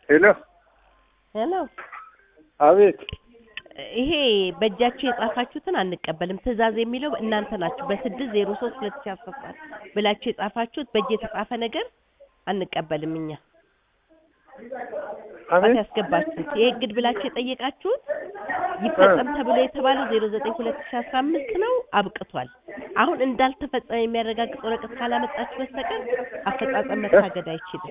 ሄሎ ሄሎ አቤት ይሄ በእጃችሁ የጻፋችሁትን አንቀበልም። ትዕዛዝ የሚለው እናንተ ናችሁ። በስድስት ዜሮ ሶስት ሁለት ሺ አስራ ሰባት ብላችሁ የጻፋችሁት በእጅ የተጻፈ ነገር አንቀበልም። እኛ ጣት አቤት ያስገባችሁት ይሄ እግድ ብላችሁ የጠየቃችሁት ይፈጸም ተብሎ የተባለው ዜሮ ዘጠኝ ሁለት ሺ አስራ አምስት ነው። አብቅቷል። አሁን እንዳልተፈጸመ የሚያረጋግጥ ወረቀት ካላመጣችሁ በስተቀር አፈጻጸም መታገድ አይችልም።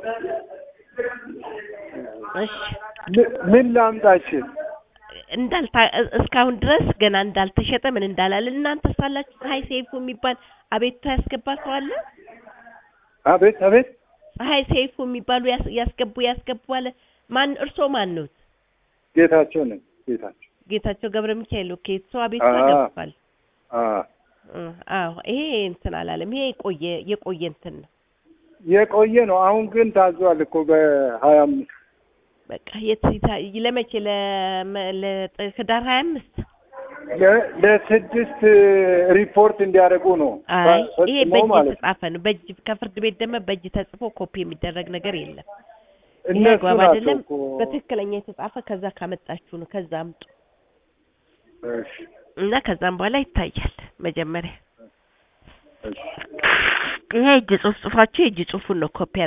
እሺ ምን- ምን ላምጣችን? እንዳልታ እስካሁን ድረስ ገና እንዳልተሸጠ ምን እንዳላለ እናንተ ሳላችሁ ፀሐይ ሰይፉ የሚባል አቤቱታ ያስገባ ሰው አለ። አቤት አቤት ፀሐይ ሰይፉ የሚባሉ ያስ- ያስገቡ ያስገቡ አለ። ማን እርሶ ማን ነው? ጌታቸው ነኝ ጌታቸው። ጌታቸው ገብረ ሚካኤል ኦኬ። ሰው አቤቱታ አዎ። ገብቷል። አ እ አዎ ይሄ እንትን አላለም። ይሄ የቆየ የቆየ እንትን ነው። የቆየ ነው። አሁን ግን ታዟል እኮ በሀያ አምስት በቃ የት ይታ- ለመቼ ለመ- ለጥ- ህዳር ሀያ አምስት ለ- ለስድስት ሪፖርት እንዲያደርጉ ነው አይ ፈጽሞ ይሄ በእጅ ማለት ነው። የተጻፈ ነው። በእጅ ከፍርድ ቤት ደግሞ በእጅ ተጽፎ ኮፒ የሚደረግ ነገር የለም። ይሄ እነሱ አግባብ ናቸው አይደለም። እኮ በትክክለኛ የተጻፈ ከዛ ካመጣችሁ ነው። ከዛ አምጡ እሺ፣ እና ከዛም በኋላ ይታያል። መጀመሪያ እሺ። ይሄ እጅ ጽሁፍ ጽፋችሁ የእጅ ጽሁፉን ነው ኮፒ